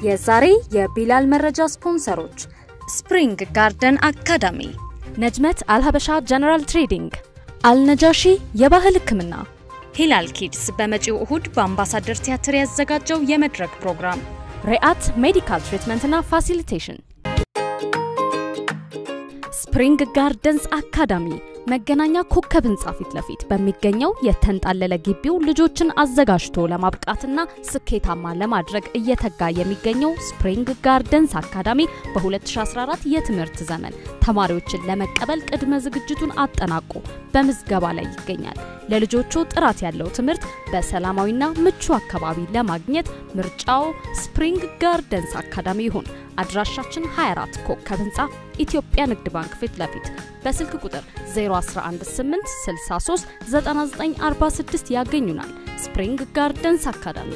የዛሬ የቢላል መረጃ ስፖንሰሮች ስፕሪንግ ጋርደን አካዳሚ፣ ነጅመት አልሀበሻ ጀነራል ትሬዲንግ፣ አልነጃሺ የባህል ሕክምና፣ ሂላል ኪድስ በመጪው እሁድ በአምባሳደር ቲያትር ያዘጋጀው የመድረክ ፕሮግራም፣ ሪአት ሜዲካል ትሪትመንትና ፋሲሊቴሽን፣ ስፕሪንግ ጋርደንስ አካዳሚ መገናኛ ኮከብ ህንጻ ፊት ለፊት በሚገኘው የተንጣለለ ግቢው ልጆችን አዘጋጅቶ ለማብቃትና ስኬታማ ለማድረግ እየተጋ የሚገኘው ስፕሪንግ ጋርደንስ አካዳሚ በ2014 የትምህርት ዘመን ተማሪዎችን ለመቀበል ቅድመ ዝግጅቱን አጠናቆ በምዝገባ ላይ ይገኛል። ለልጆቹ ጥራት ያለው ትምህርት በሰላማዊና ምቹ አካባቢ ለማግኘት ምርጫው ስፕሪንግ ጋርደንስ አካዳሚ ይሁን። አድራሻችን 24 ኮከብ ህንፃ ኢትዮጵያ ንግድ ባንክ ፊት ለፊት በስልክ ቁጥር 0118639946 ያገኙናል። ስፕሪንግ ጋርደንስ አካዳሚ።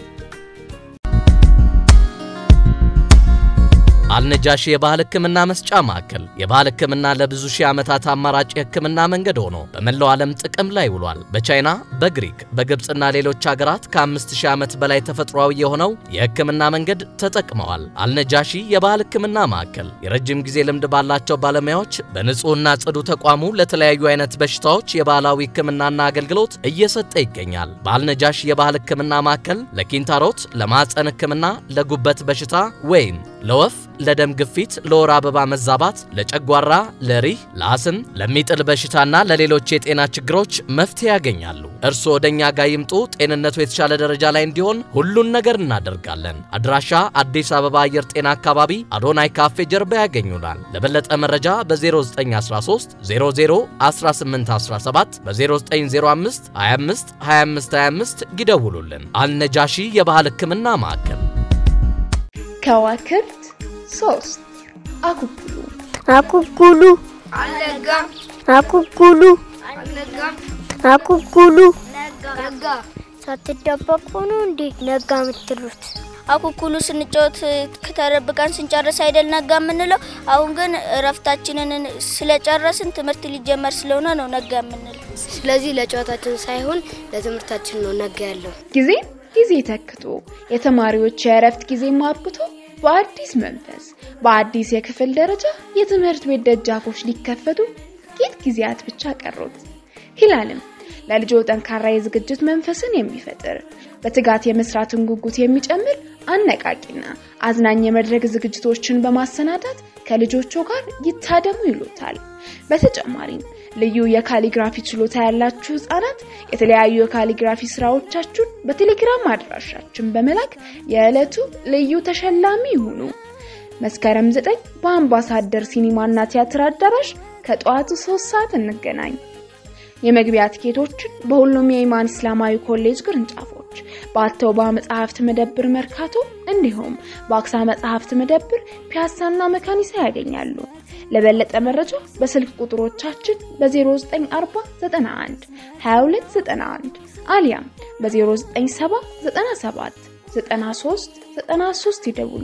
አልነጃሺ የባህል ሕክምና መስጫ ማዕከል የባህል ሕክምና ለብዙ ሺህ ዓመታት አማራጭ የሕክምና መንገድ ሆኖ በመላው ዓለም ጥቅም ላይ ውሏል። በቻይና፣ በግሪክ፣ በግብፅና ሌሎች ሀገራት ከአምስት ሺህ ዓመት በላይ ተፈጥሯዊ የሆነው የሕክምና መንገድ ተጠቅመዋል። አልነጃሺ የባህል ሕክምና ማዕከል የረጅም ጊዜ ልምድ ባላቸው ባለሙያዎች በንጹሕና ጽዱ ተቋሙ ለተለያዩ አይነት በሽታዎች የባህላዊ ሕክምናና አገልግሎት እየሰጠ ይገኛል። በአልነጃሺ የባህል ሕክምና ማዕከል ለኪንታሮት፣ ለማዕፀን ሕክምና፣ ለጉበት በሽታ ወይም ለወፍ ለደም ግፊት፣ ለወር አበባ መዛባት፣ ለጨጓራ፣ ለሪህ፣ ለአስም፣ ለሚጥል በሽታና ለሌሎች የጤና ችግሮች መፍትሄ ያገኛሉ። እርስዎ ወደኛ ጋር ይምጡ። ጤንነቱ የተሻለ ደረጃ ላይ እንዲሆን ሁሉን ነገር እናደርጋለን። አድራሻ አዲስ አበባ አየር ጤና አካባቢ አዶናይ ካፌ ጀርባ ያገኙናል። ለበለጠ መረጃ በ0913 00 1817 በ0905 25 25 25 ይደውሉልን። አልነጃሺ የባህል ሕክምና ማዕከል ከዋክብት ሶስት አኩኩሉ አኩኩሉ አልነጋም አኩኩሉ አልነጋም አኩኩሉ ነጋ ሳትደበቁ ነው እንዴ ነጋ የምትሉት? አኩኩሉ ስንጫወት ከተደብቀን ስንጨርስ አይደል ነጋ የምንለው። አሁን ግን እረፍታችንን ስለጨረስን ትምህርት ሊጀመር ስለሆነ ነው ነጋ የምንለው። ስለዚህ ለጨዋታችን ሳይሆን ለትምህርታችን ነው ነጋ ያለው። ጊዜ ጊዜ ተክቶ የተማሪዎች የእረፍት ጊዜ አብቅቶ በአዲስ መንፈስ በአዲስ የክፍል ደረጃ የትምህርት ቤት ደጃፎች ሊከፈቱ ጥቂት ጊዜያት ብቻ ቀሩት። ሂላልም ለልጆ ጠንካራ የዝግጅት መንፈስን የሚፈጥር በትጋት የመስራትን ጉጉት የሚጨምር አነቃቂና አዝናኝ የመድረክ ዝግጅቶችን በማሰናዳት ከልጆቹ ጋር ይታደሙ ይሉታል። በተጨማሪም ልዩ የካሊግራፊ ችሎታ ያላችሁ ህጻናት የተለያዩ የካሊግራፊ ስራዎቻችሁን በቴሌግራም አድራሻችን በመላክ የዕለቱ ልዩ ተሸላሚ ይሁኑ። መስከረም 9 በአምባሳደር ሲኒማና ቲያትር አዳራሽ ከጠዋቱ 3 ሰዓት እንገናኝ። የመግቢያ ትኬቶችን በሁሉም የኢማን እስላማዊ ኮሌጅ ቅርንጫፎች በአተውባ መጽሐፍት መደብር መርካቶ እንዲሁም በአክሳ መጽሐፍት መደብር ፒያሳና መካኒሳ ያገኛሉ። ለበለጠ መረጃ በስልክ ቁጥሮቻችን በ0940 91 2291 አሊያም በ0970 97 93 93 ይደውሉ።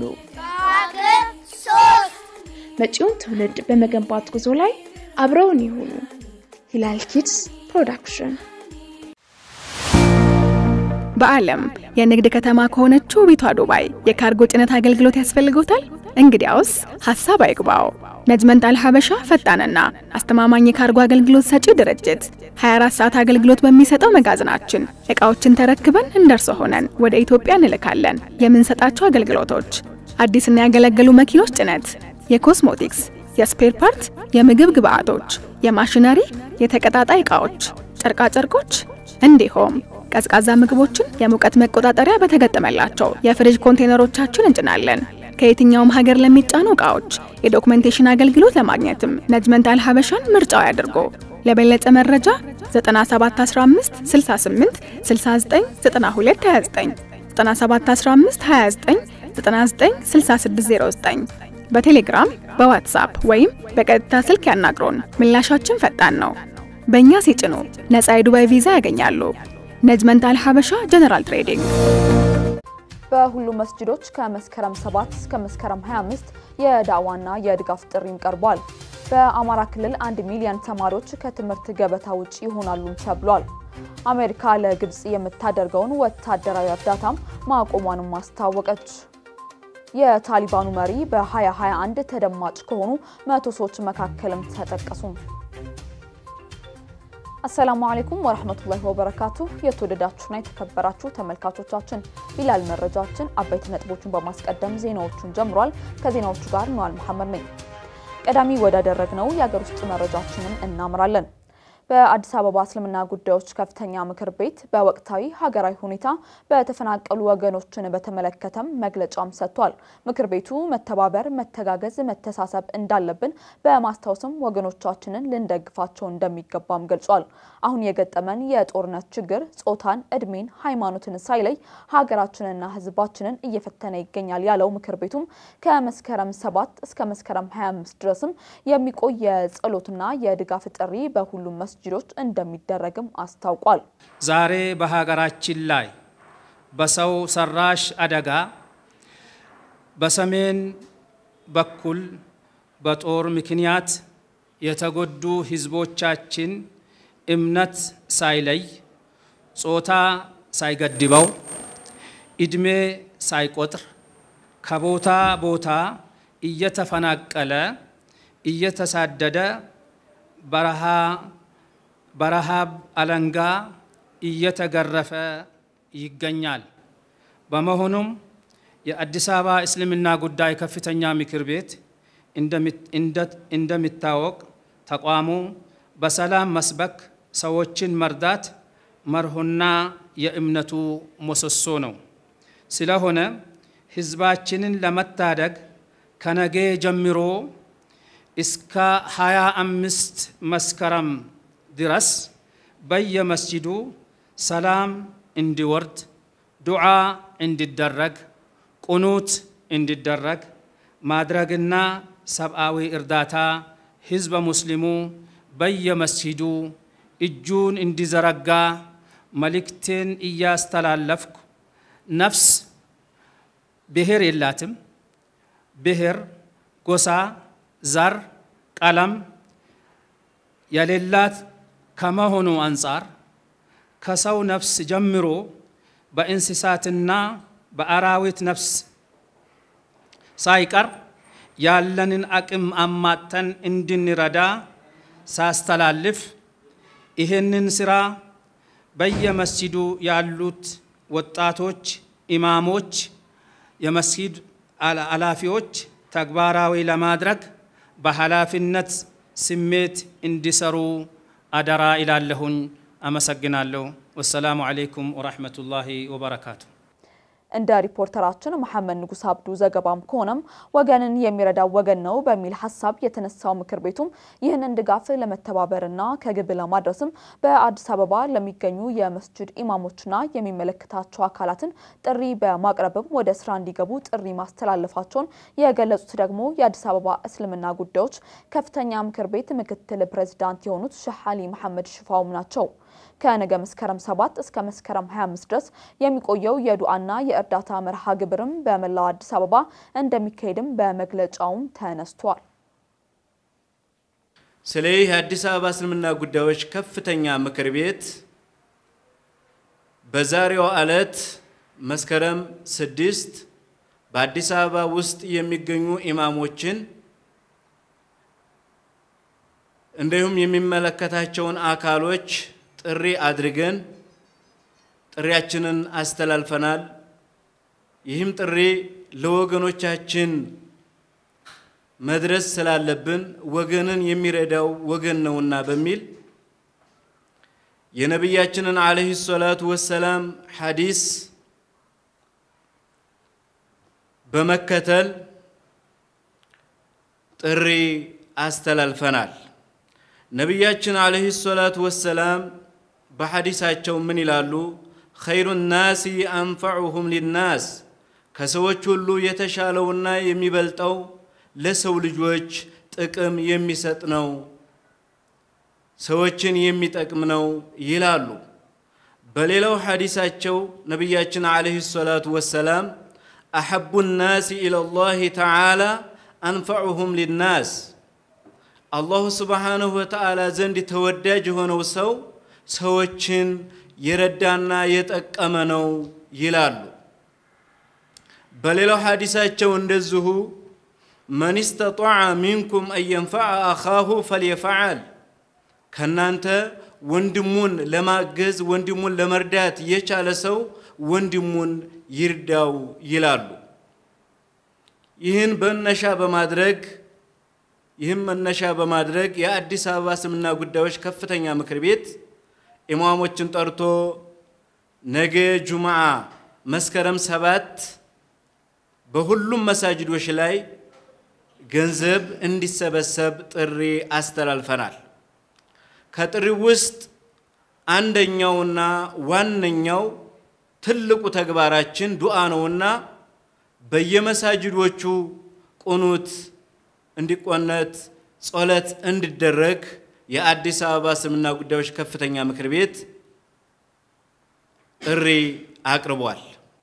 መጪውን ትውልድ በመገንባት ጉዞ ላይ አብረውን ይሁኑ። ሂላል ኪድስ ፕሮዳክሽን በዓለም የንግድ ከተማ ከሆነችው ቤቷ ዱባይ የካርጎ ጭነት አገልግሎት ያስፈልጎታል? እንግዲያውስ ሀሳብ አይግባው። ነጅመንት አልሀበሻ ፈጣንና አስተማማኝ የካርጎ አገልግሎት ሰጪ ድርጅት 24 ሰዓት አገልግሎት በሚሰጠው መጋዘናችን እቃዎችን ተረክበን እንደርሶ ሆነን ወደ ኢትዮጵያ እንልካለን። የምንሰጣቸው አገልግሎቶች አዲስና ያገለገሉ መኪኖች ጭነት፣ የኮስሞቲክስ፣ የስፔር ፓርት፣ የምግብ ግብአቶች፣ የማሽነሪ፣ የተቀጣጣይ ዕቃዎች፣ ጨርቃጨርቆች እንዲሁም ቀዝቃዛ ምግቦችን የሙቀት መቆጣጠሪያ በተገጠመላቸው የፍሪጅ ኮንቴነሮቻችን እንጭናለን። ከየትኛውም ሀገር ለሚጫኑ ዕቃዎች የዶክመንቴሽን አገልግሎት ለማግኘትም ነጅመንት አልሀበሻን ምርጫው ያድርጎ። ለበለጠ መረጃ 9715 68 69 92 29 9715 29 99 6609 በቴሌግራም በዋትሳፕ ወይም በቀጥታ ስልክ ያናግሩን። ምላሻችን ፈጣን ነው። በእኛ ሲጭኑ ነፃ የዱባይ ቪዛ ያገኛሉ። ነጅመንት አልሀበሻ ጀነራል ትሬዲንግ በሁሉም መስጅዶች ከመስከረም 7 እስከ መስከረም 25 የዳዋና የድጋፍ ጥሪም ቀርቧል። በአማራ ክልል አንድ ሚሊዮን ተማሪዎች ከትምህርት ገበታ ውጭ ይሆናሉም ተብሏል። አሜሪካ ለግብጽ የምታደርገውን ወታደራዊ እርዳታም ማቆሟንም አስታወቀች። የታሊባኑ መሪ በ2021 ተደማጭ ከሆኑ መቶ ሰዎች መካከልም ተጠቀሱ። አሰላሙ አለይኩም ወራህመቱላሂ ወበረካቱ። የተወደዳችሁና የተከበራችሁ ተመልካቾቻችን ቢላል መረጃችን አበይት ነጥቦቹን በማስቀደም ዜናዎቹን ጀምሯል። ከዜናዎቹ ጋር ነዋል መሐመድ ነኝ። ቀዳሚ ወዳደረግነው የሀገር ውስጥ መረጃችንን እናምራለን። በአዲስ አበባ እስልምና ጉዳዮች ከፍተኛ ምክር ቤት በወቅታዊ ሀገራዊ ሁኔታ በተፈናቀሉ ወገኖችን በተመለከተም መግለጫም ሰጥቷል። ምክር ቤቱ መተባበር፣ መተጋገዝ፣ መተሳሰብ እንዳለብን በማስታወስም ወገኖቻችንን ልንደግፋቸው እንደሚገባም ገልጿል። አሁን የገጠመን የጦርነት ችግር ጾታን፣ እድሜን፣ ሃይማኖትን ሳይለይ ሀገራችንና ሕዝባችንን እየፈተነ ይገኛል ያለው ምክር ቤቱም ከመስከረም 7 እስከ መስከረም 25 ድረስም የሚቆይ የጸሎትና የድጋፍ ጥሪ በሁሉም መስጂዶች እንደሚደረግም አስታውቋል። ዛሬ በሀገራችን ላይ በሰው ሰራሽ አደጋ በሰሜን በኩል በጦር ምክንያት የተጎዱ ህዝቦቻችን እምነት ሳይለይ ጾታ ሳይገድበው እድሜ ሳይቆጥር ከቦታ ቦታ እየተፈናቀለ እየተሳደደ በረሃ በረሃብ አለንጋ እየተገረፈ ይገኛል። በመሆኑም የአዲስ አበባ እስልምና ጉዳይ ከፍተኛ ምክር ቤት እንደሚታወቅ ተቋሙ በሰላም መስበክ፣ ሰዎችን መርዳት መርሆና የእምነቱ ምሰሶ ነው። ስለሆነ ህዝባችንን ለመታደግ ከነገ ጀምሮ እስከ 25 መስከረም ድረስ በየመስጂዱ ሰላም እንዲወርድ ዱዓ እንዲደረግ ቁኑት እንዲደረግ ማድረግና ሰብአዊ እርዳታ ህዝበ ሙስሊሙ በየመስጂዱ እጁን እንዲዘረጋ መልእክቴን እያስተላለፍኩ ነፍስ ብሔር የላትም። ብሔር፣ ጎሳ፣ ዘር፣ ቀለም የሌላት ከመሆኑ አንጻር ከሰው ነፍስ ጀምሮ በእንስሳትና በአራዊት ነፍስ ሳይቀር ያለንን አቅም አማተን እንድንረዳ ሳስተላልፍ ይህንን ስራ በየመስጂዱ ያሉት ወጣቶች፣ ኢማሞች፣ የመስጊድ ኃላፊዎች ተግባራዊ ለማድረግ በኃላፊነት ስሜት እንዲሰሩ አደራ ይላለሁኝ። አመሰግናለሁ። ወሰላሙ አለይኩም ወራህመቱላሂ ወበረካቱ። እንደ ሪፖርተራችን መሐመድ ንጉስ አብዱ ዘገባም ከሆነም ወገንን የሚረዳው ወገን ነው በሚል ሀሳብ የተነሳው ምክር ቤቱም ይህንን ድጋፍ ለመተባበርና ከግብ ለማድረስም በአዲስ አበባ ለሚገኙ የመስጅድ ኢማሞችና የሚመለከታቸው አካላትን ጥሪ በማቅረብም ወደ ስራ እንዲገቡ ጥሪ ማስተላለፋቸውን የገለጹት ደግሞ የአዲስ አበባ እስልምና ጉዳዮች ከፍተኛ ምክር ቤት ምክትል ፕሬዚዳንት የሆኑት ሼህ አሊ መሐመድ ሽፋውም ናቸው። ከነገ መስከረም 7 እስከ መስከረም 25 ድረስ የሚቆየው የዱዓና የእርዳታ መርሃ ግብርም በመላው አዲስ አበባ እንደሚካሄድም በመግለጫውም ተነስቷል። ስለ ይህ የአዲስ አበባ እስልምና ጉዳዮች ከፍተኛ ምክር ቤት በዛሬው ዕለት መስከረም 6 በአዲስ አበባ ውስጥ የሚገኙ ኢማሞችን እንዲሁም የሚመለከታቸውን አካሎች ጥሪ አድርገን ጥሪያችንን አስተላልፈናል። ይህም ጥሪ ለወገኖቻችን መድረስ ስላለብን ወገንን የሚረዳው ወገን ነውና በሚል የነቢያችንን ዓለይሂ ሰላቱ ወሰላም ሐዲስ በመከተል ጥሪ አስተላልፈናል። ነቢያችን ዓለይሂ ሰላቱ ወሰላም በሐዲሳቸው ምን ይላሉ? ኸይሩ ናሲ አንፈዑሁም ሊናስ፣ ከሰዎች ሁሉ የተሻለውና የሚበልጠው ለሰው ልጆች ጥቅም የሚሰጥ ነው፣ ሰዎችን የሚጠቅም ነው ይላሉ። በሌላው ሐዲሳቸው ነቢያችን ዓለይሂ ሰላቱ ወሰላም አሐቡ ናሲ ኢለላሂ ተዓላ አንፈዑሁም ሊናስ፣ አላሁ ስብሓንሁ ወተዓላ ዘንድ ተወዳጅ የሆነው ሰው ሰዎችን የረዳና የጠቀመ ነው ይላሉ። በሌላው ሐዲሳቸው እንደዚሁ መን ስተጣዐ ሚንኩም አን የንፈዐ አኻሁ ፈልየፈዐል ከእናንተ ወንድሙን ለማገዝ ወንድሙን ለመርዳት የቻለ ሰው ወንድሙን ይርዳው ይላሉ። ይህን መነሻ በማድረግ ይህም መነሻ በማድረግ የአዲስ አበባ እስልምና ጉዳዮች ከፍተኛ ምክር ቤት ኢማሞችን ጠርቶ ነገ ጁምዓ መስከረም ሰባት በሁሉም መሳጅዶች ላይ ገንዘብ እንዲሰበሰብ ጥሪ አስተላልፈናል። ከጥሪው ውስጥ አንደኛውና ዋነኛው ትልቁ ተግባራችን ዱዓ ነውና በየመሳጅዶቹ ቁኑት እንዲቆነት ጸሎት እንዲደረግ የአዲስ አበባ እስልምና ጉዳዮች ከፍተኛ ምክር ቤት ጥሪ አቅርቧል።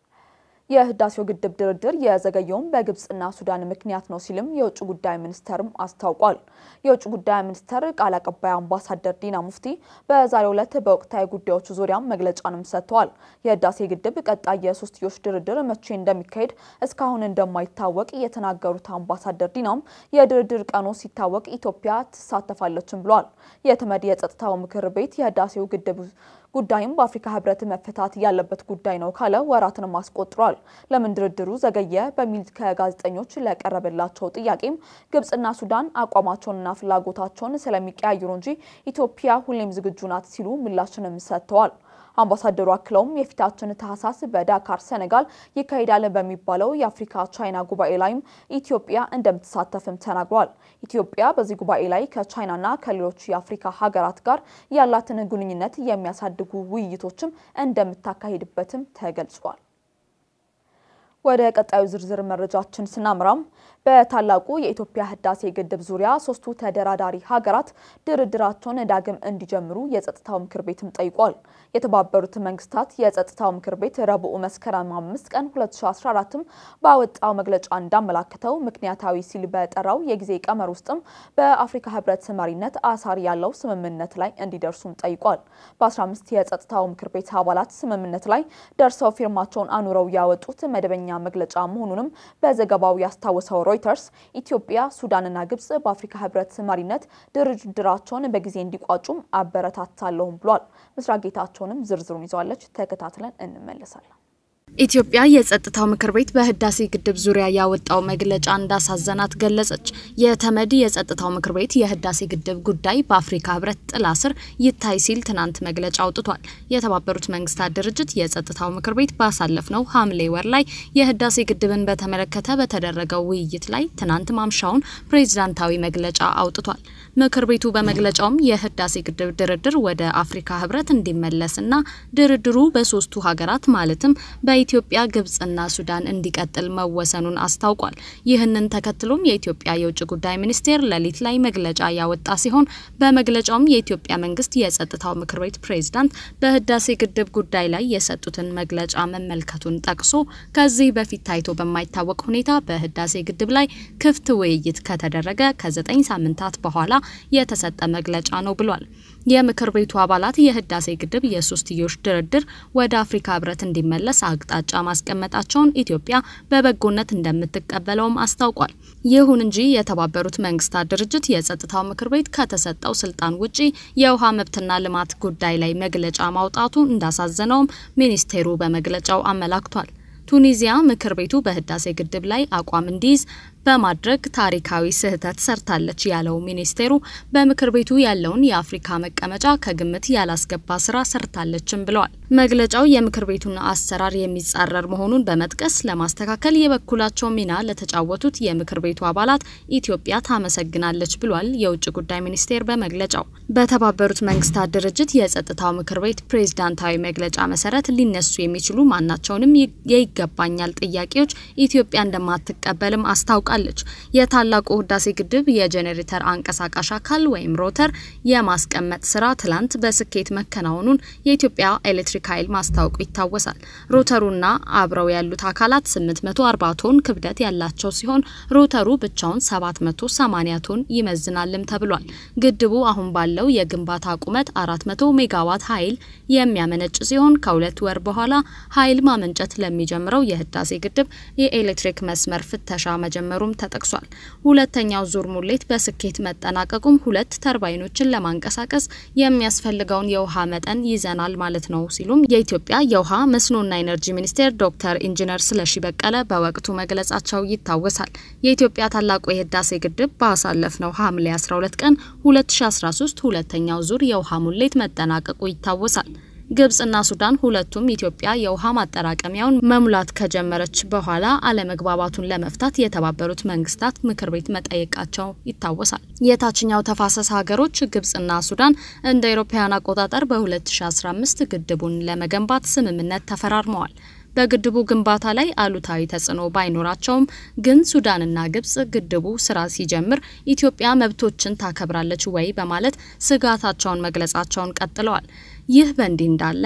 የህዳሴው ግድብ ድርድር የዘገየውም በግብጽና ሱዳን ምክንያት ነው ሲልም የውጭ ጉዳይ ሚኒስተርም አስታውቋል። የውጭ ጉዳይ ሚኒስተር ቃል አቀባይ አምባሳደር ዲና ሙፍቲ በዛሬው ዕለት በወቅታዊ ጉዳዮች ዙሪያም መግለጫንም ሰጥተዋል። የህዳሴ ግድብ ቀጣይ የሶስትዮሽ ድርድር መቼ እንደሚካሄድ እስካሁን እንደማይታወቅ የተናገሩት አምባሳደር ዲናም የድርድር ቀኑ ሲታወቅ ኢትዮጵያ ትሳተፋለችም ብለዋል። የተመድ የጸጥታው ምክር ቤት የህዳሴው ግድብ ጉዳይም በአፍሪካ ህብረት መፈታት ያለበት ጉዳይ ነው ካለ ወራትንም አስቆጥሯል። ለምን ድርድሩ ዘገየ በሚል ከጋዜጠኞች ለቀረበላቸው ጥያቄም ግብጽና ሱዳን አቋማቸውንና ፍላጎታቸውን ስለሚቀያይሩ እንጂ ኢትዮጵያ ሁሌም ዝግጁ ናት ሲሉ ምላሽንም ሰጥተዋል። አምባሳደሩ አክለውም የፊታችን ታህሳስ በዳካር ሴኔጋል ይካሄዳል በሚባለው የአፍሪካ ቻይና ጉባኤ ላይም ኢትዮጵያ እንደምትሳተፍም ተናግሯል። ኢትዮጵያ በዚህ ጉባኤ ላይ ከቻይናና ከሌሎች የአፍሪካ ሀገራት ጋር ያላትን ግንኙነት የሚያሳድጉ ውይይቶችም እንደምታካሂድበትም ተገልጿል። ወደ ቀጣዩ ዝርዝር መረጃችን ስናምራም በታላቁ የኢትዮጵያ ህዳሴ ግድብ ዙሪያ ሶስቱ ተደራዳሪ ሀገራት ድርድራቸውን ዳግም እንዲጀምሩ የጸጥታው ምክር ቤትም ጠይቋል። የተባበሩት መንግስታት የጸጥታው ምክር ቤት ረቡዕ መስከረም አምስት ቀን 2014 ባወጣው መግለጫ እንዳመላከተው ምክንያታዊ ሲል በጠራው የጊዜ ቀመር ውስጥም በአፍሪካ ህብረት መሪነት አሳሪ ያለው ስምምነት ላይ እንዲደርሱም ጠይቋል። በ15 የጸጥታው ምክር ቤት አባላት ስምምነት ላይ ደርሰው ፊርማቸውን አኑረው ያወጡት መደበኛ መግለጫ መሆኑንም በዘገባው ያስታወሰው ሮይተርስ ኢትዮጵያ፣ ሱዳንና ግብጽ በአፍሪካ ህብረት መሪነት ድርድራቸውን በጊዜ እንዲቋጩም አበረታታለሁም ብሏል። ምስራቅ ጌታቸውንም ዝርዝሩን ይዘዋለች። ተከታትለን እንመለሳለን። ኢትዮጵያ የጸጥታው ምክር ቤት በህዳሴ ግድብ ዙሪያ ያወጣው መግለጫ እንዳሳዘናት ገለጸች። የተመድ የጸጥታው ምክር ቤት የህዳሴ ግድብ ጉዳይ በአፍሪካ ህብረት ጥላ ስር ይታይ ሲል ትናንት መግለጫ አውጥቷል። የተባበሩት መንግስታት ድርጅት የጸጥታው ምክር ቤት ባሳለፍነው ሐምሌ ወር ላይ የህዳሴ ግድብን በተመለከተ በተደረገው ውይይት ላይ ትናንት ማምሻውን ፕሬዝዳንታዊ መግለጫ አውጥቷል። ምክር ቤቱ በመግለጫውም የህዳሴ ግድብ ድርድር ወደ አፍሪካ ህብረት እንዲመለስና ድርድሩ በሶስቱ ሀገራት ማለትም በኢትዮጵያ ግብጽና ሱዳን እንዲቀጥል መወሰኑን አስታውቋል። ይህንን ተከትሎም የኢትዮጵያ የውጭ ጉዳይ ሚኒስቴር ሌሊት ላይ መግለጫ ያወጣ ሲሆን በመግለጫውም የኢትዮጵያ መንግስት የጸጥታው ምክር ቤት ፕሬዝዳንት በህዳሴ ግድብ ጉዳይ ላይ የሰጡትን መግለጫ መመልከቱን ጠቅሶ ከዚህ በፊት ታይቶ በማይታወቅ ሁኔታ በህዳሴ ግድብ ላይ ክፍት ውይይት ከተደረገ ከዘጠኝ ሳምንታት በኋላ የተሰጠ መግለጫ ነው ብሏል። የምክር ቤቱ አባላት የህዳሴ ግድብ የሶስትዮሽ ድርድር ወደ አፍሪካ ህብረት እንዲመለስ አቅጣጫ ማስቀመጣቸውን ኢትዮጵያ በበጎነት እንደምትቀበለውም አስታውቋል። ይሁን እንጂ የተባበሩት መንግስታት ድርጅት የጸጥታው ምክር ቤት ከተሰጠው ስልጣን ውጪ የውሃ መብትና ልማት ጉዳይ ላይ መግለጫ ማውጣቱ እንዳሳዘነውም ሚኒስቴሩ በመግለጫው አመላክቷል። ቱኒዚያ ምክር ቤቱ በህዳሴ ግድብ ላይ አቋም እንዲይዝ በማድረግ ታሪካዊ ስህተት ሰርታለች ያለው ሚኒስቴሩ በምክር ቤቱ ያለውን የአፍሪካ መቀመጫ ከግምት ያላስገባ ስራ ሰርታለችም ብለዋል። መግለጫው የምክር ቤቱን አሰራር የሚጻረር መሆኑን በመጥቀስ ለማስተካከል የበኩላቸው ሚና ለተጫወቱት የምክር ቤቱ አባላት ኢትዮጵያ ታመሰግናለች ብሏል። የውጭ ጉዳይ ሚኒስቴር በመግለጫው በተባበሩት መንግስታት ድርጅት የጸጥታው ምክር ቤት ፕሬዝዳንታዊ መግለጫ መሰረት ሊነሱ የሚችሉ ማናቸውንም የይገባኛል ጥያቄዎች ኢትዮጵያ እንደማትቀበልም አስታውቃል። ገልጻለች። የታላቁ ህዳሴ ግድብ የጄኔሬተር አንቀሳቃሽ አካል ወይም ሮተር የማስቀመጥ ስራ ትላንት በስኬት መከናወኑን የኢትዮጵያ ኤሌክትሪክ ኃይል ማስታወቁ ይታወሳል። ሮተሩና አብረው ያሉት አካላት 840 ቶን ክብደት ያላቸው ሲሆን ሮተሩ ብቻውን 780 ቶን ይመዝናልም ተብሏል። ግድቡ አሁን ባለው የግንባታ ቁመት 400 ሜጋዋት ኃይል የሚያመነጭ ሲሆን ከሁለት ወር በኋላ ኃይል ማመንጨት ለሚጀምረው የህዳሴ ግድብ የኤሌክትሪክ መስመር ፍተሻ መጀመሩም ተጠቅሷል። ሁለተኛው ዙር ሙሌት በስኬት መጠናቀቁም ሁለት ተርባይኖችን ለማንቀሳቀስ የሚያስፈልገውን የውሃ መጠን ይዘናል ማለት ነው ሲሉም የኢትዮጵያ የውሃ መስኖና ኢነርጂ ሚኒስቴር ዶክተር ኢንጂነር ስለሺ በቀለ በወቅቱ መግለጻቸው ይታወሳል። የኢትዮጵያ ታላቁ የህዳሴ ግድብ ባሳለፍነው ሐምሌ 12 ቀን 2013 ሁለተኛው ዙር የውሃ ሙሌት መጠናቀቁ ይታወሳል። ግብጽና ሱዳን ሁለቱም ኢትዮጵያ የውሃ ማጠራቀሚያውን መሙላት ከጀመረች በኋላ አለመግባባቱን ለመፍታት የተባበሩት መንግስታት ምክር ቤት መጠየቃቸው ይታወሳል። የታችኛው ተፋሰስ ሀገሮች ግብጽና ሱዳን እንደ አውሮፓውያን አቆጣጠር በ2015 ግድቡን ለመገንባት ስምምነት ተፈራርመዋል። በግድቡ ግንባታ ላይ አሉታዊ ተጽዕኖ ባይኖራቸውም ግን ሱዳንና ግብጽ ግድቡ ስራ ሲጀምር ኢትዮጵያ መብቶችን ታከብራለች ወይ በማለት ስጋታቸውን መግለጻቸውን ቀጥለዋል። ይህ በእንዲህ እንዳለ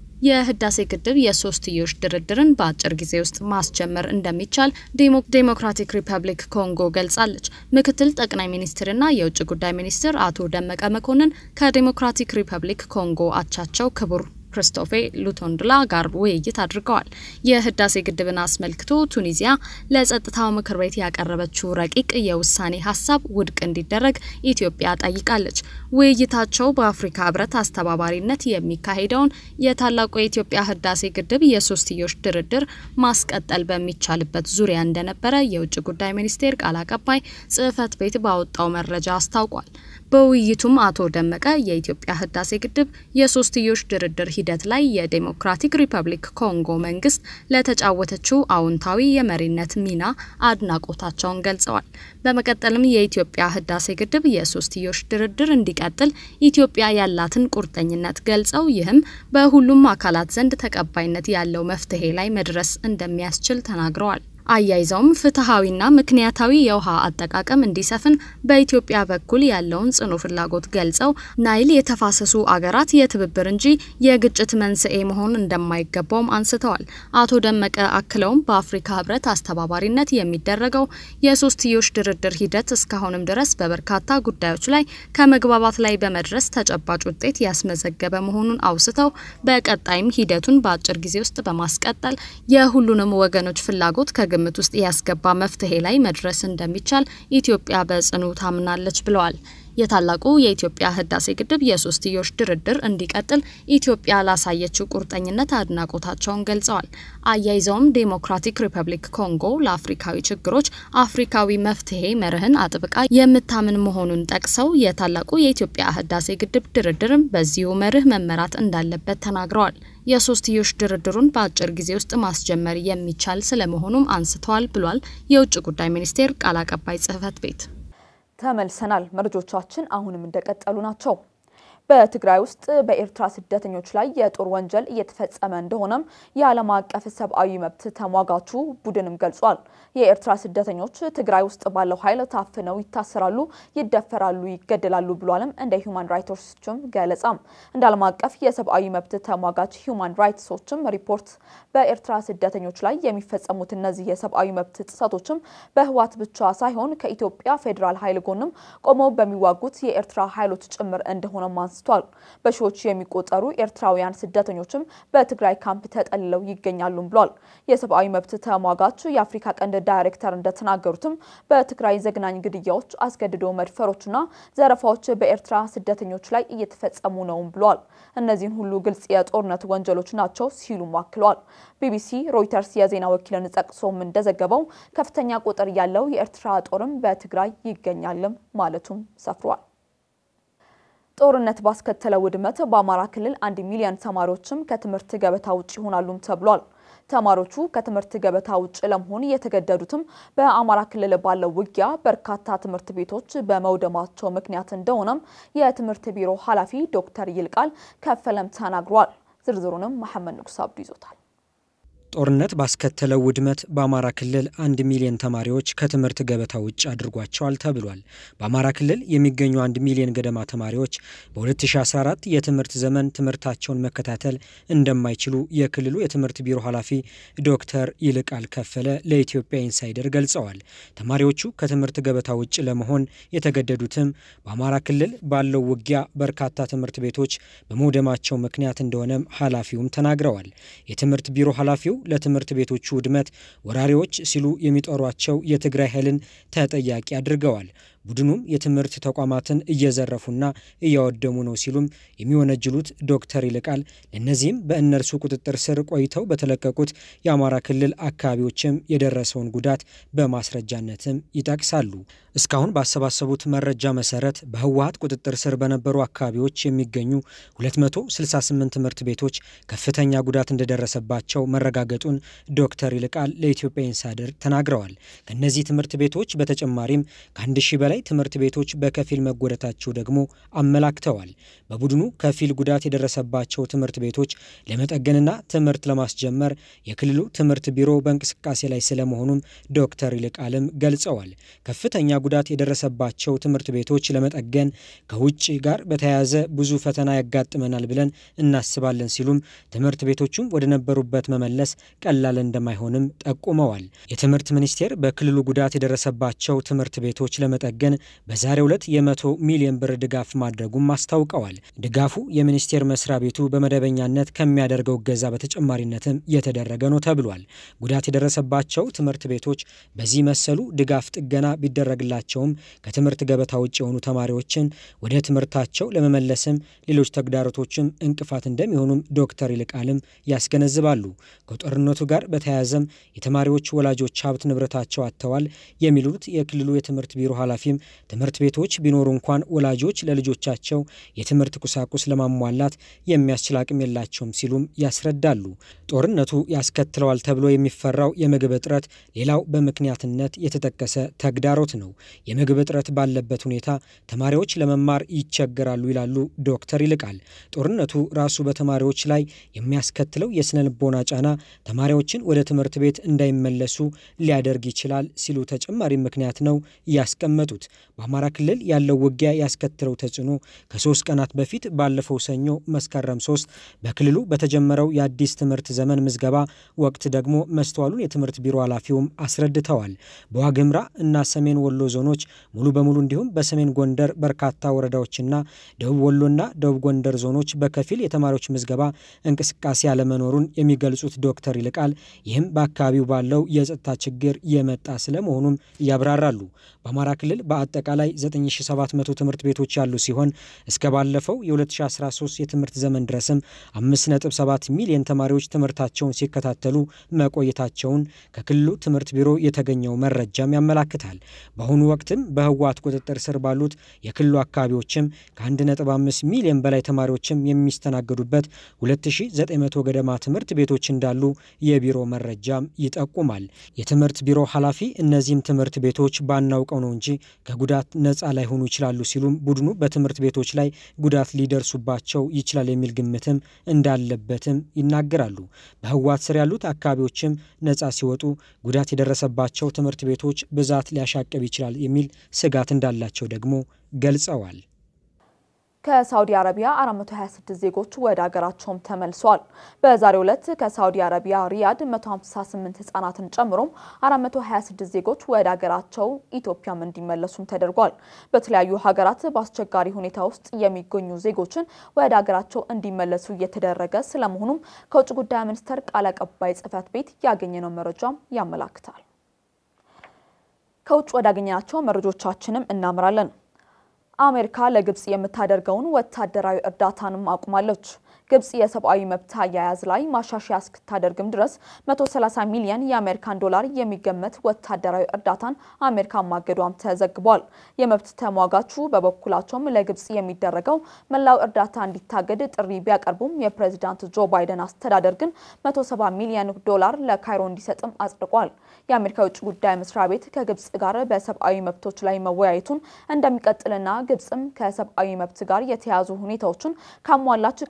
የህዳሴ ግድብ የሶስትዮሽ ድርድርን በአጭር ጊዜ ውስጥ ማስጀመር እንደሚቻል ዴሞክራቲክ ሪፐብሊክ ኮንጎ ገልጻለች። ምክትል ጠቅላይ ሚኒስትርና የውጭ ጉዳይ ሚኒስትር አቶ ደመቀ መኮንን ከዴሞክራቲክ ሪፐብሊክ ኮንጎ አቻቸው ክቡር ክርስቶፌ ሉቶንድላ ጋር ውይይት አድርገዋል። የህዳሴ ግድብን አስመልክቶ ቱኒዚያ ለጸጥታው ምክር ቤት ያቀረበችው ረቂቅ የውሳኔ ሀሳብ ውድቅ እንዲደረግ ኢትዮጵያ ጠይቃለች። ውይይታቸው በአፍሪካ ህብረት አስተባባሪነት የሚካሄደውን የታላቁ የኢትዮጵያ ህዳሴ ግድብ የሶስትዮሽ ድርድር ማስቀጠል በሚቻልበት ዙሪያ እንደነበረ የውጭ ጉዳይ ሚኒስቴር ቃል አቀባይ ጽህፈት ቤት ባወጣው መረጃ አስታውቋል። በውይይቱም አቶ ደመቀ የኢትዮጵያ ህዳሴ ግድብ የሶስትዮሽ ድርድር ሂደት ላይ የዴሞክራቲክ ሪፐብሊክ ኮንጎ መንግስት ለተጫወተችው አዎንታዊ የመሪነት ሚና አድናቆታቸውን ገልጸዋል። በመቀጠልም የኢትዮጵያ ህዳሴ ግድብ የሶስትዮሽ ድርድር እንዲቀጥል ኢትዮጵያ ያላትን ቁርጠኝነት ገልጸው ይህም በሁሉም አካላት ዘንድ ተቀባይነት ያለው መፍትሄ ላይ መድረስ እንደሚያስችል ተናግረዋል። አያይዘውም ፍትሐዊና ምክንያታዊ የውሃ አጠቃቀም እንዲሰፍን በኢትዮጵያ በኩል ያለውን ጽኑ ፍላጎት ገልጸው ናይል የተፋሰሱ አገራት የትብብር እንጂ የግጭት መንስኤ መሆን እንደማይገባውም አንስተዋል። አቶ ደመቀ አክለውም በአፍሪካ ህብረት አስተባባሪነት የሚደረገው የሶስትዮሽ ድርድር ሂደት እስካሁንም ድረስ በበርካታ ጉዳዮች ላይ ከመግባባት ላይ በመድረስ ተጨባጭ ውጤት ያስመዘገበ መሆኑን አውስተው በቀጣይም ሂደቱን በአጭር ጊዜ ውስጥ በማስቀጠል የሁሉንም ወገኖች ፍላጎት ከግምት ውስጥ ያስገባ መፍትሄ ላይ መድረስ እንደሚቻል ኢትዮጵያ በጽኑ ታምናለች ብለዋል። የታላቁ የኢትዮጵያ ህዳሴ ግድብ የሶስትዮሽ ድርድር እንዲቀጥል ኢትዮጵያ ላሳየችው ቁርጠኝነት አድናቆታቸውን ገልጸዋል። አያይዘውም ዴሞክራቲክ ሪፐብሊክ ኮንጎ ለአፍሪካዊ ችግሮች አፍሪካዊ መፍትሄ መርህን አጥብቃ የምታምን መሆኑን ጠቅሰው የታላቁ የኢትዮጵያ ህዳሴ ግድብ ድርድርም በዚሁ መርህ መመራት እንዳለበት ተናግረዋል። የሶስትዮሽ ድርድሩን በአጭር ጊዜ ውስጥ ማስጀመር የሚቻል ስለመሆኑም አንስተዋል ብሏል የውጭ ጉዳይ ሚኒስቴር ቃል አቀባይ ጽህፈት ቤት። ተመልሰናል። መረጆቻችን አሁንም እንደቀጠሉ ናቸው። በትግራይ ውስጥ በኤርትራ ስደተኞች ላይ የጦር ወንጀል እየተፈጸመ እንደሆነም የዓለም አቀፍ ሰብአዊ መብት ተሟጋቹ ቡድንም ገልጿል። የኤርትራ ስደተኞች ትግራይ ውስጥ ባለው ኃይል ታፍነው ይታሰራሉ፣ ይደፈራሉ፣ ይገደላሉ ብሏልም እንደ ሂውማን ራይትሶችም ገለጻም እንደ ዓለም አቀፍ የሰብአዊ መብት ተሟጋች ሂውማን ራይትሶችም ሪፖርት በኤርትራ ስደተኞች ላይ የሚፈጸሙት እነዚህ የሰብአዊ መብት ጥሰቶችም በህዋት ብቻ ሳይሆን ከኢትዮጵያ ፌዴራል ኃይል ጎንም ቆመው በሚዋጉት የኤርትራ ኃይሎች ጭምር እንደሆነም አንስቷል። በሺዎች የሚቆጠሩ ኤርትራውያን ስደተኞችም በትግራይ ካምፕ ተጠልለው ይገኛሉም ብሏል። የሰብአዊ መብት ተሟጋች የአፍሪካ ቀንድ ዳይሬክተር እንደተናገሩትም በትግራይ ዘግናኝ ግድያዎች፣ አስገድዶ መድፈሮችና ዘረፋዎች በኤርትራ ስደተኞች ላይ እየተፈጸሙ ነውም ብሏል። እነዚህን ሁሉ ግልጽ የጦርነት ወንጀሎች ናቸው ሲሉም አክለዋል። ቢቢሲ ሮይተርስ የዜና ወኪልን ጠቅሶም እንደዘገበው ከፍተኛ ቁጥር ያለው የኤርትራ ጦርም በትግራይ ይገኛልም ማለቱም ሰፍሯል። ጦርነት ባስከተለው ውድመት በአማራ ክልል አንድ ሚሊዮን ተማሪዎችም ከትምህርት ገበታ ውጭ ይሆናሉም ተብሏል። ተማሪዎቹ ከትምህርት ገበታ ውጭ ለመሆን የተገደዱትም በአማራ ክልል ባለው ውጊያ በርካታ ትምህርት ቤቶች በመውደማቸው ምክንያት እንደሆነም የትምህርት ቢሮ ኃላፊ ዶክተር ይልቃል ከፈለም ተናግሯል። ዝርዝሩንም መሐመድ ንጉስ አብዱ ይዞታል። ጦርነት ባስከተለው ውድመት በአማራ ክልል አንድ ሚሊዮን ተማሪዎች ከትምህርት ገበታ ውጭ አድርጓቸዋል ተብሏል። በአማራ ክልል የሚገኙ አንድ ሚሊዮን ገደማ ተማሪዎች በ2014 የትምህርት ዘመን ትምህርታቸውን መከታተል እንደማይችሉ የክልሉ የትምህርት ቢሮ ኃላፊ ዶክተር ይልቃል ከፈለ ለኢትዮጵያ ኢንሳይደር ገልጸዋል። ተማሪዎቹ ከትምህርት ገበታ ውጭ ለመሆን የተገደዱትም በአማራ ክልል ባለው ውጊያ በርካታ ትምህርት ቤቶች በመውደማቸው ምክንያት እንደሆነም ኃላፊውም ተናግረዋል። የትምህርት ቢሮ ኃላፊው ለትምህርት ቤቶቹ ውድመት ወራሪዎች ሲሉ የሚጠሯቸው የትግራይ ኃይልን ተጠያቂ አድርገዋል። ቡድኑም የትምህርት ተቋማትን እየዘረፉና እያወደሙ ነው ሲሉም የሚወነጅሉት ዶክተር ይልቃል ለእነዚህም በእነርሱ ቁጥጥር ስር ቆይተው በተለቀቁት የአማራ ክልል አካባቢዎችም የደረሰውን ጉዳት በማስረጃነትም ይጠቅሳሉ። እስካሁን ባሰባሰቡት መረጃ መሰረት በህወሀት ቁጥጥር ስር በነበሩ አካባቢዎች የሚገኙ 268 ትምህርት ቤቶች ከፍተኛ ጉዳት እንደደረሰባቸው መረጋገጡን ዶክተር ይልቃል ለኢትዮጵያ ኢንሳይደር ተናግረዋል። ከእነዚህ ትምህርት ቤቶች በተጨማሪም ከአንድ ሺህ በላይ ትምህርት ቤቶች በከፊል መጎዳታቸው ደግሞ አመላክተዋል። በቡድኑ ከፊል ጉዳት የደረሰባቸው ትምህርት ቤቶች ለመጠገንና ትምህርት ለማስጀመር የክልሉ ትምህርት ቢሮ በእንቅስቃሴ ላይ ስለመሆኑም ዶክተር ይልቃልም ገልጸዋል። ከፍተኛ ጉዳት የደረሰባቸው ትምህርት ቤቶች ለመጠገን ከውጭ ጋር በተያያዘ ብዙ ፈተና ያጋጥመናል ብለን እናስባለን ሲሉም ትምህርት ቤቶቹም ወደ ነበሩበት መመለስ ቀላል እንደማይሆንም ጠቁመዋል። የትምህርት ሚኒስቴር በክልሉ ጉዳት የደረሰባቸው ትምህርት ቤቶች ለመጠገን በዛሬው ዕለት የመቶ ሚሊዮን ብር ድጋፍ ማድረጉም አስታውቀዋል። ድጋፉ የሚኒስቴር መስሪያ ቤቱ በመደበኛነት ከሚያደርገው እገዛ በተጨማሪነትም የተደረገ ነው ተብሏል። ጉዳት የደረሰባቸው ትምህርት ቤቶች በዚህ መሰሉ ድጋፍ ጥገና ቢደረግላቸውም ከትምህርት ገበታ ውጭ የሆኑ ተማሪዎችን ወደ ትምህርታቸው ለመመለስም ሌሎች ተግዳሮቶችም እንቅፋት እንደሚሆኑም ዶክተር ይልቃልም ያስገነዝባሉ። ከጦርነቱ ጋር በተያያዘም የተማሪዎች ወላጆች ሀብት ንብረታቸው አጥተዋል የሚሉት የክልሉ የትምህርት ቢሮ ኃላፊም ትምህርት ቤቶች ቢኖሩ እንኳን ወላጆች ለልጆቻቸው የትምህርት ቁሳቁስ ለማሟላት የሚያስችል አቅም የላቸውም ሲሉም ያስረዳሉ። ጦርነቱ ያስከትለዋል ተብሎ የሚፈራው የምግብ እጥረት ሌላው በምክንያትነት የተጠቀሰ ተግዳሮት ነው። የምግብ እጥረት ባለበት ሁኔታ ተማሪዎች ለመማር ይቸገራሉ ይላሉ ዶክተር ይልቃል። ጦርነቱ ራሱ በተማሪዎች ላይ የሚያስከትለው የስነ ልቦና ጫና ተማሪዎችን ወደ ትምህርት ቤት እንዳይመለሱ ሊያደርግ ይችላል ሲሉ ተጨማሪ ምክንያት ነው ያስቀመጡት። በአማራ ክልል ያለው ውጊያ ያስከትለው ተጽዕኖ ከሶስት ቀናት በፊት ባለፈው ሰኞ መስከረም ሶስት በክልሉ በተጀመረው የአዲስ ትምህርት ዘመን ምዝገባ ወቅት ደግሞ መስተዋሉን የትምህርት ቢሮ ኃላፊውም አስረድተዋል። በዋግምራ እና ሰሜን ወሎ ዞኖች ሙሉ በሙሉ እንዲሁም በሰሜን ጎንደር በርካታ ወረዳዎችና ደቡብ ወሎና ደቡብ ጎንደር ዞኖች በከፊል የተማሪዎች ምዝገባ እንቅስቃሴ አለመኖሩን የሚገልጹት ዶክተር ይልቃል ይህም በአካባቢው ባለው የጸጥታ ችግር የመጣ ስለመሆኑም ያብራራሉ። በአማራ ክልል በአጠቃላይ 9700 ትምህርት ቤቶች ያሉ ሲሆን እስከ ባለፈው የ2013 የትምህርት ዘመን ድረስም 5.7 ሚሊዮን ተማሪዎች ትምህርታቸውን ሲከታተሉ መቆየታቸውን ከክልሉ ትምህርት ቢሮ የተገኘው መረጃም ያመላክታል። በአሁኑ ወቅትም በህወሓት ቁጥጥር ስር ባሉት የክልሉ አካባቢዎችም ከ1.5 ሚሊዮን በላይ ተማሪዎችም የሚስተናገዱበት 2900 ገደማ ትምህርት ቤቶች እንዳሉ የቢሮ መረጃም ይጠቁማል። የትምህርት ቢሮ ኃላፊ እነዚህም ትምህርት ቤቶች ባናውቀው ነው እንጂ ከጉዳት ነፃ ላይሆኑ ይችላሉ ሲሉም ቡድኑ በትምህርት ቤቶች ላይ ጉዳት ሊደርሱባቸው ይችላል የሚል ግምትም እንዳለበትም ይናገራሉ። በህወሓት ስር ያሉት አካባቢዎችም ነፃ ሲወጡ ጉዳት የደረሰባቸው ትምህርት ቤቶች ብዛት ሊያሻቅብ ይችላል የሚል ስጋት እንዳላቸው ደግሞ ገልጸዋል። ከሳውዲ አረቢያ 426 ዜጎች ወደ ሀገራቸውም ተመልሰዋል። በዛሬው ዕለት ከሳውዲ አረቢያ ሪያድ 158 ህጻናትን ጨምሮም 426 ዜጎች ወደ ሀገራቸው ኢትዮጵያም እንዲመለሱም ተደርጓል። በተለያዩ ሀገራት በአስቸጋሪ ሁኔታ ውስጥ የሚገኙ ዜጎችን ወደ ሀገራቸው እንዲመለሱ እየተደረገ ስለመሆኑም ከውጭ ጉዳይ ሚኒስቴር ቃል አቀባይ ጽህፈት ቤት ያገኘነው መረጃም ያመላክታል። ከውጭ ወዳገኘናቸው መረጆቻችንም እናምራለን። አሜሪካ ለግብጽ የምታደርገውን ወታደራዊ እርዳታንም አቁማለች። ግብጽ የሰብአዊ መብት አያያዝ ላይ ማሻሻያ እስክታደርግም ድረስ 130 ሚሊዮን የአሜሪካን ዶላር የሚገመት ወታደራዊ እርዳታን አሜሪካ ማገዷም ተዘግቧል። የመብት ተሟጋቹ በበኩላቸውም ለግብጽ የሚደረገው መላው እርዳታ እንዲታገድ ጥሪ ቢያቀርቡም የፕሬዚዳንት ጆ ባይደን አስተዳደር ግን 170 ሚሊዮን ዶላር ለካይሮ እንዲሰጥም አጽድቋል። የአሜሪካ የውጭ ጉዳይ መስሪያ ቤት ከግብጽ ጋር በሰብአዊ መብቶች ላይ መወያየቱን እንደሚቀጥልና ግብጽም ከሰብአዊ መብት ጋር የተያያዙ ሁኔታዎችን ካሟላች ቀሪውን እርዳታ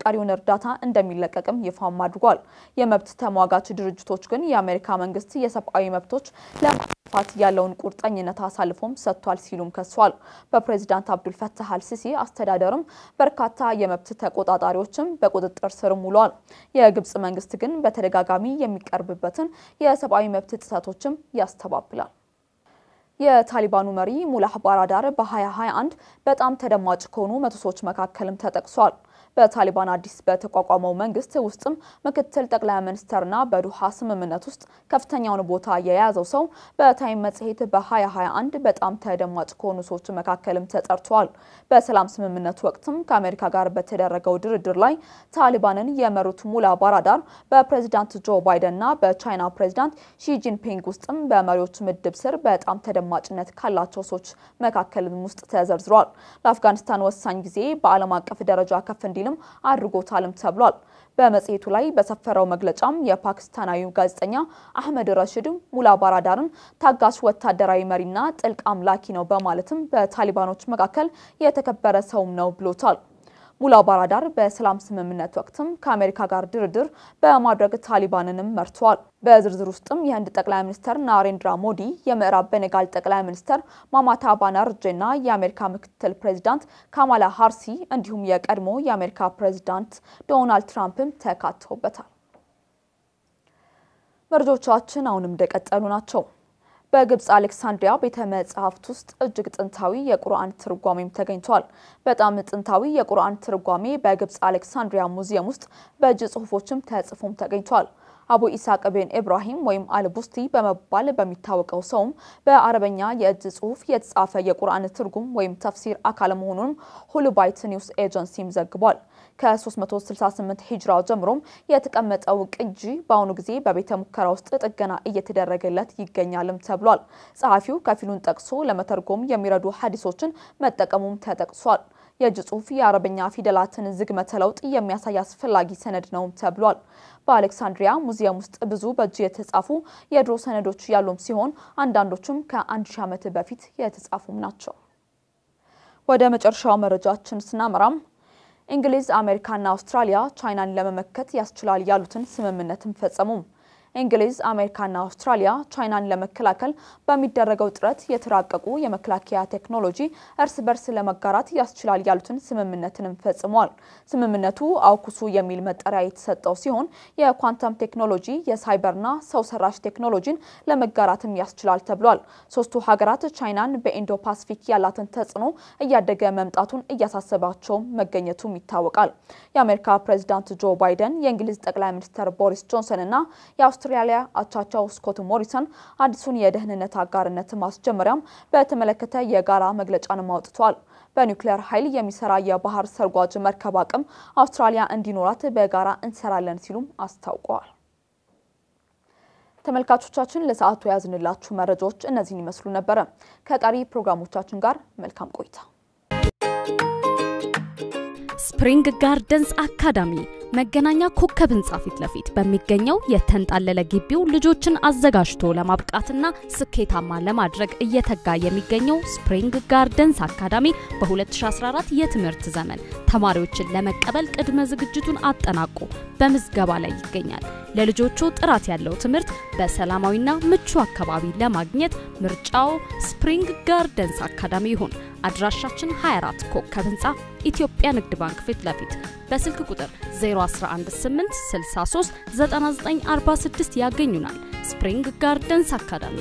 እርዳታ እንደሚለቀቅም ይፋም አድርጓል። የመብት ተሟጋች ድርጅቶች ግን የአሜሪካ መንግስት የሰብአዊ መብቶች ለማጥፋት ያለውን ቁርጠኝነት አሳልፎም ሰጥቷል ሲሉም ከሷል። በፕሬዚዳንት አብዱል ፈታህ አልሲሲ አስተዳደርም በርካታ የመብት ተቆጣጣሪዎችም በቁጥጥር ስር ውለዋል። የግብጽ መንግስት ግን በተደጋጋሚ የሚቀርብበትን የሰብአዊ መብት ጥሰቶችም ያስተባብላል። የታሊባኑ መሪ ሙላህ ባራዳር በ2021 በጣም ተደማጭ ከሆኑ መቶ ሰዎች መካከልም ተጠቅሷል። በታሊባን አዲስ በተቋቋመው መንግስት ውስጥም ምክትል ጠቅላይ ሚኒስተርና በዱሃ ስምምነት ውስጥ ከፍተኛውን ቦታ የያዘው ሰው በታይም መጽሔት በ2021 በጣም ተደማጭ ከሆኑ ሰዎች መካከልም ተጠርቷል። በሰላም ስምምነቱ ወቅትም ከአሜሪካ ጋር በተደረገው ድርድር ላይ ታሊባንን የመሩት ሙላ ባራዳር በፕሬዚዳንት ጆ ባይደንና በቻይና ፕሬዚዳንት ሺጂንፒንግ ውስጥም በመሪዎች ምድብ ስር በጣም ተደማጭነት ካላቸው ሰዎች መካከልም ውስጥ ተዘርዝሯል። ለአፍጋኒስታን ወሳኝ ጊዜ በዓለም አቀፍ ደረጃ ከፍ እንዲልም አድርጎታልም ተብሏል። በመጽሔቱ ላይ በሰፈረው መግለጫም የፓኪስታናዊው ጋዜጠኛ አህመድ ረሽድ ሙላ ባራዳርን ታጋሽ ወታደራዊ መሪና ጥልቅ አምላኪ ነው በማለትም በታሊባኖች መካከል የተከበረ ሰውም ነው ብሎታል። ሙላ ባራዳር በሰላም ስምምነት ወቅትም ከአሜሪካ ጋር ድርድር በማድረግ ታሊባንንም መርተዋል። በዝርዝር ውስጥም የህንድ ጠቅላይ ሚኒስትር ናሬንድራ ሞዲ፣ የምዕራብ ቤኔጋል ጠቅላይ ሚኒስትር ማማታ ባነርጄና የአሜሪካ ምክትል ፕሬዚዳንት ካማላ ሃርሲ እንዲሁም የቀድሞ የአሜሪካ ፕሬዚዳንት ዶናልድ ትራምፕም ተካተውበታል። መረጃዎቻችን አሁንም እንደቀጠሉ ናቸው። በግብጽ አሌክሳንድሪያ ቤተ መጻሕፍት ውስጥ እጅግ ጥንታዊ የቁርአን ትርጓሜም ተገኝቷል። በጣም ጥንታዊ የቁርአን ትርጓሜ በግብጽ አሌክሳንድሪያ ሙዚየም ውስጥ በእጅ ጽሑፎችም ተጽፎም ተገኝቷል። አቡ ኢስሐቅ ቤን ኢብራሂም ወይም አልቡስቲ በመባል በሚታወቀው ሰውም በአረበኛ የእጅ ጽሑፍ የተጻፈ የቁርአን ትርጉም ወይም ተፍሲር አካል መሆኑንም ሁሉባይት ኒውስ ኤጀንሲም ዘግቧል። ከ368 ሂጅራ ጀምሮም የተቀመጠው ቅጂ በአሁኑ ጊዜ በቤተ ሙከራ ውስጥ ጥገና እየተደረገለት ይገኛልም ተብሏል። ጸሐፊው ከፊሉን ጠቅሶ ለመተርጎም የሚረዱ ሀዲሶችን መጠቀሙም ተጠቅሷል። የእጅ ጽሑፍ የአረበኛ ፊደላትን ዝግመተ ለውጥ የሚያሳይ አስፈላጊ ሰነድ ነው ተብሏል። በአሌክሳንድሪያ ሙዚየም ውስጥ ብዙ በእጅ የተጻፉ የድሮ ሰነዶች ያሉም ሲሆን አንዳንዶቹም ከአንድ ሺህ ዓመት በፊት የተጻፉም ናቸው። ወደ መጨረሻው መረጃችን ስናመራም እንግሊዝ፣ አሜሪካና አውስትራሊያ ቻይናን ለመመከት ያስችላል ያሉትን ስምምነትን ፈጸሙም። እንግሊዝ፣ አሜሪካና አውስትራሊያ ቻይናን ለመከላከል በሚደረገው ጥረት የተራቀቁ የመከላከያ ቴክኖሎጂ እርስ በርስ ለመጋራት ያስችላል ያሉትን ስምምነትንም ፈጽመዋል። ስምምነቱ አውኩሱ የሚል መጠሪያ የተሰጠው ሲሆን የኳንተም ቴክኖሎጂ፣ የሳይበርና ሰው ሰራሽ ቴክኖሎጂን ለመጋራትም ያስችላል ተብሏል። ሶስቱ ሀገራት ቻይናን በኢንዶ ፓሲፊክ ያላትን ተጽዕኖ እያደገ መምጣቱን እያሳሰባቸውም መገኘቱም ይታወቃል። የአሜሪካ ፕሬዚዳንት ጆ ባይደን፣ የእንግሊዝ ጠቅላይ ሚኒስትር ቦሪስ ጆንሰን እና የአውስትራሊያ አቻቸው ስኮት ሞሪሰን አዲሱን የደህንነት አጋርነት ማስጀመሪያም በተመለከተ የጋራ መግለጫንም አውጥተዋል። በኒውክሌር ኃይል የሚሰራ የባህር ሰርጓጅ መርከብ አቅም አውስትራሊያ እንዲኖራት በጋራ እንሰራለን ሲሉም አስታውቀዋል። ተመልካቾቻችን ለሰዓቱ የያዝንላችሁ መረጃዎች እነዚህን ይመስሉ ነበረ። ከቀሪ ፕሮግራሞቻችን ጋር መልካም ቆይታ። ስፕሪንግ ጋርደንስ አካዳሚ መገናኛ ኮከብ ህንጻ ፊት ለፊት በሚገኘው የተንጣለለ ግቢው ልጆችን አዘጋጅቶ ለማብቃትና ስኬታማ ለማድረግ እየተጋ የሚገኘው ስፕሪንግ ጋርደንስ አካዳሚ በ2014 የትምህርት ዘመን ተማሪዎችን ለመቀበል ቅድመ ዝግጅቱን አጠናቆ በምዝገባ ላይ ይገኛል። ለልጆቹ ጥራት ያለው ትምህርት በሰላማዊና ምቹ አካባቢ ለማግኘት ምርጫው ስፕሪንግ ጋርደንስ አካዳሚ ይሁን። አድራሻችን 24 ኮከብ ህንጻ ኢትዮጵያ ንግድ ባንክ ፊት ለፊት በስልክ ቁጥር 0118639946 ያገኙናል። ስፕሪንግ ጋርደንስ አካዳሚ።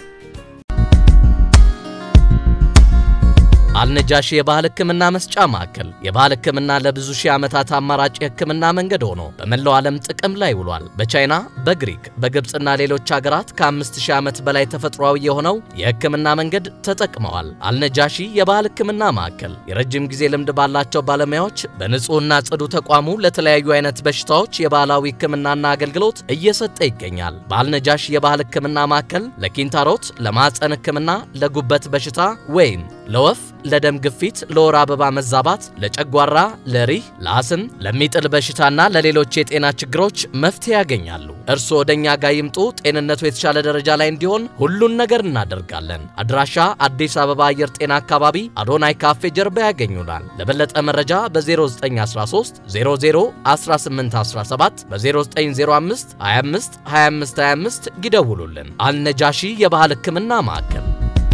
አልነጃሺ የባህል ሕክምና መስጫ ማዕከል የባህል ሕክምና ለብዙ ሺህ ዓመታት አማራጭ የሕክምና መንገድ ሆኖ በመላው ዓለም ጥቅም ላይ ውሏል። በቻይና፣ በግሪክ፣ በግብፅና ሌሎች ሀገራት ከ5000 ዓመት በላይ ተፈጥሯዊ የሆነው የሕክምና መንገድ ተጠቅመዋል። አልነጃሺ የባህል ሕክምና ማዕከል የረጅም ጊዜ ልምድ ባላቸው ባለሙያዎች በንጹህና ጽዱ ተቋሙ ለተለያዩ አይነት በሽታዎች የባህላዊ ሕክምናና አገልግሎት እየሰጠ ይገኛል። በአልነጃሺ የባህል ሕክምና ማዕከል ለኪንታሮት፣ ለማዕፀን ሕክምና፣ ለጉበት በሽታ ወይም ለወፍ፣ ለደም ግፊት፣ ለወር አበባ መዛባት፣ ለጨጓራ፣ ለሪህ፣ ለአስም፣ ለሚጥል በሽታና ለሌሎች የጤና ችግሮች መፍትሄ ያገኛሉ። እርስዎ ወደኛ ጋር ይምጡ። ጤንነቱ የተሻለ ደረጃ ላይ እንዲሆን ሁሉን ነገር እናደርጋለን። አድራሻ አዲስ አበባ አየር ጤና አካባቢ አዶናይ ካፌ ጀርባ ያገኙናል። ለበለጠ መረጃ በ0913 00 1817 በ0905 25 25 25 ይደውሉልን። አልነጃሺ የባህል ሕክምና ማዕከል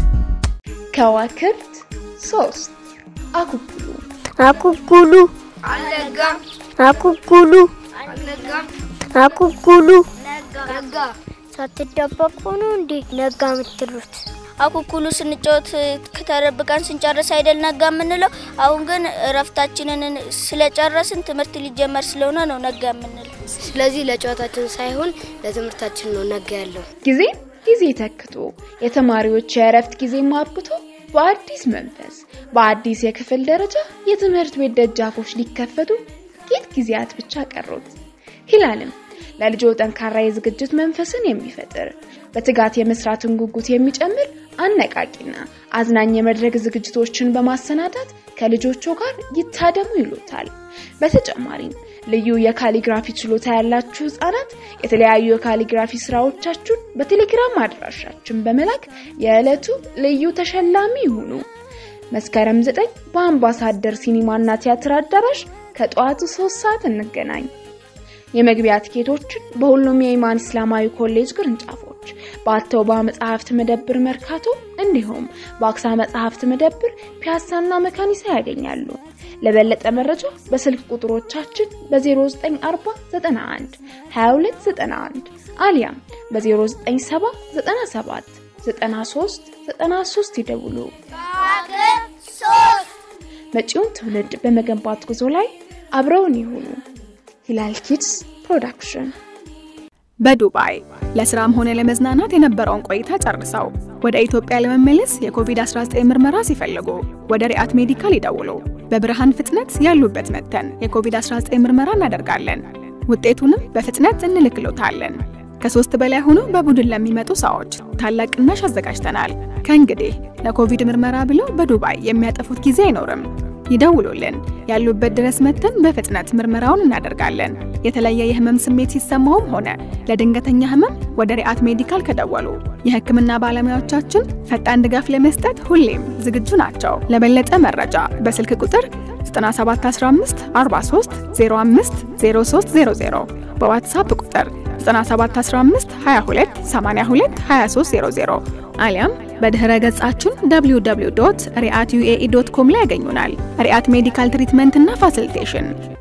ከዋክብት ሶስት አኩኩሉ አኩኩሉ አልነጋም አኩኩሉ አልነጋም አኩኩሉ ነጋ ሳትደበቁ ነው እንዴ ነጋ የምትሉት? አኩኩሉ ስንጫወት ከተደብቀን ስንጨርስ አይደል ነጋ የምንለው። አሁን ግን እረፍታችንን ስለጨረስን ትምህርት ሊጀመር ስለሆነ ነው ነጋ የምንለው። ስለዚህ ለጨዋታችን ሳይሆን ለትምህርታችን ነው ነጋ ያለው። ጊዜ ጊዜ ተክቶ የተማሪዎች የእረፍት ጊዜ አብቅቶ በአዲስ መንፈስ በአዲስ የክፍል ደረጃ የትምህርት ቤት ደጃፎች ሊከፈቱ ጥቂት ጊዜያት ብቻ ቀሩት። ሂላልም ለልጆ ጠንካራ የዝግጅት መንፈስን የሚፈጥር በትጋት የመስራትን ጉጉት የሚጨምር አነቃቂና አዝናኝ የመድረክ ዝግጅቶችን በማሰናዳት ከልጆቹ ጋር ይታደሙ ይሉታል። በተጨማሪም ልዩ የካሊግራፊ ችሎታ ያላችሁ ህጻናት የተለያዩ የካሊግራፊ ስራዎቻችሁን በቴሌግራም አድራሻችን በመላክ የዕለቱ ልዩ ተሸላሚ ይሁኑ። መስከረም 9 በአምባሳደር ሲኒማና ቲያትር አዳራሽ ከጠዋቱ 3 ሰዓት እንገናኝ። የመግቢያ ትኬቶችን በሁሉም የኢማን እስላማዊ ኮሌጅ ቅርንጫፎች በአተውባ መጽሐፍት መደብር መርካቶ እንዲሁም በአክሳ መጽሐፍት መደብር ፒያሳና መካኒሳ ያገኛሉ። ለበለጠ መረጃ በስልክ ቁጥሮቻችን በ0940 91 2291 አሊያም በ0970 97 93 93 ይደውሉ። መጪውን ትውልድ በመገንባት ጉዞ ላይ አብረውን ይሁኑ። ሂላል ኪድስ ፕሮዳክሽን በዱባይ ለስራም ሆነ ለመዝናናት የነበረውን ቆይታ ጨርሰው ወደ ኢትዮጵያ ለመመለስ የኮቪድ-19 ምርመራ ሲፈልጉ ወደ ሪአት ሜዲካል ይደውሉ። በብርሃን ፍጥነት ያሉበት መጥተን የኮቪድ-19 ምርመራ እናደርጋለን። ውጤቱንም በፍጥነት እንልክሎታለን። ከሶስት በላይ ሆኖ በቡድን ለሚመጡ ሰዎች ታላቅ ቅናሽ አዘጋጅተናል። ከእንግዲህ ለኮቪድ ምርመራ ብለው በዱባይ የሚያጠፉት ጊዜ አይኖርም። ይደውሉልን። ያሉበት ድረስ መጥተን በፍጥነት ምርመራውን እናደርጋለን። የተለየ የህመም ስሜት ሲሰማውም ሆነ ለድንገተኛ ህመም ወደ ሪአት ሜዲካል ከደወሉ የህክምና ባለሙያዎቻችን ፈጣን ድጋፍ ለመስጠት ሁሌም ዝግጁ ናቸው። ለበለጠ መረጃ በስልክ ቁጥር 9715 43 05 0300 በዋትሳፕ ቁጥር 9715 22 82 2300 አሊያም በድህረ ገጻችን www.riatyuae.com ላይ ያገኙናል። ሪአት ሜዲካል ትሪትመንት እና ፋሲሊቴሽን